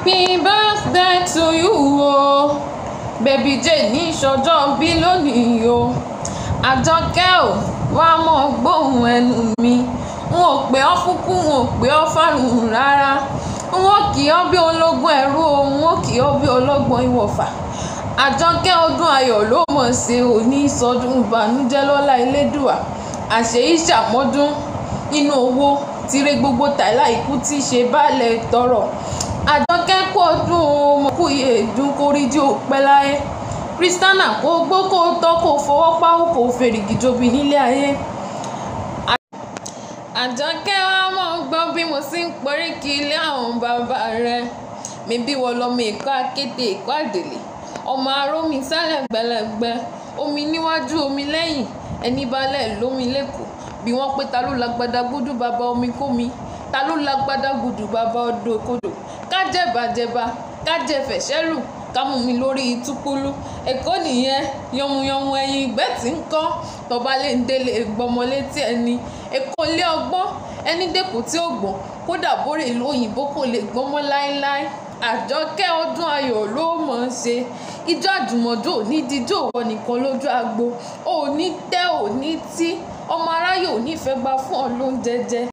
happy birthday to you o baby jane ní ìṣọjọ́ bí lónìí o àjọkẹ́ ò wá mọ́ gbóhùn ẹnu mi n ò pè ọ́ fúnkú n ò pè ọ́ fárùn rárá n ò kì ọ́ bí ológun ẹ̀rú o n ò kì ọ́ bí ọlọ́gbọ́n ìwọ̀fà àjọkẹ́ ọdún ayọ̀ ló mọ̀ ṣe òní ìsọdún ìbànújẹ́ lọ́lá elédùà àṣeyí ṣàmọ́dún nínú owó tire gbogbo tàìlà ikú tí í ṣe baálẹ̀ tọrọ àjọkẹ́ kú ọdún ọmọ kú iye ìdún kórìdí òpẹ́ láyé kristiana kó gbó kó tọ́ kó fọwọ́ páwó kó fèrègì jobi nílé ayé. àjọkẹ́ wa mọ̀ ń gbọ́ bí mo sì ń porí kí ilé àwọn bàbá rẹ̀ mi bí wọ́n lọ́mọ èkó akéde èkó àdèlè ọmọ arómi sálẹ̀ gbẹlẹgbẹ omi níwájú omi lẹ́yìn ẹni balẹ̀ lómi lẹ́kọ̀ọ́ bí wọ́n pé ta ló lágbádá gbúdú bàbá omi kómi ta ló lágbádá gbúdú bàbá odò kodò kájẹ̀bàjẹ̀bà kájẹ̀fẹ̀ṣẹ́lù kámú mi lórí túpúlú èkó nìyẹn yànmùyànmù ẹyin ìgbẹ́ tí ń kọ́ tọba lè ń délé gbọmọ létí ẹni èkó ilé ọgbọ́n ẹni dẹ́kun tí ó gbọ́n kódà bórè ìlú òyìnbó kò lè gbọ́mọ láéláé àjọkẹ́ ọdún ayọ̀ ló mọ̀ ọ́n ṣe ijó àjùmọ̀jò ní díjó wọ nìkan lójú agbo òní tẹ́ òní tí ọmọ aráyò nífẹ̀ẹ́ gbà fún ọ lóúnjẹ jẹ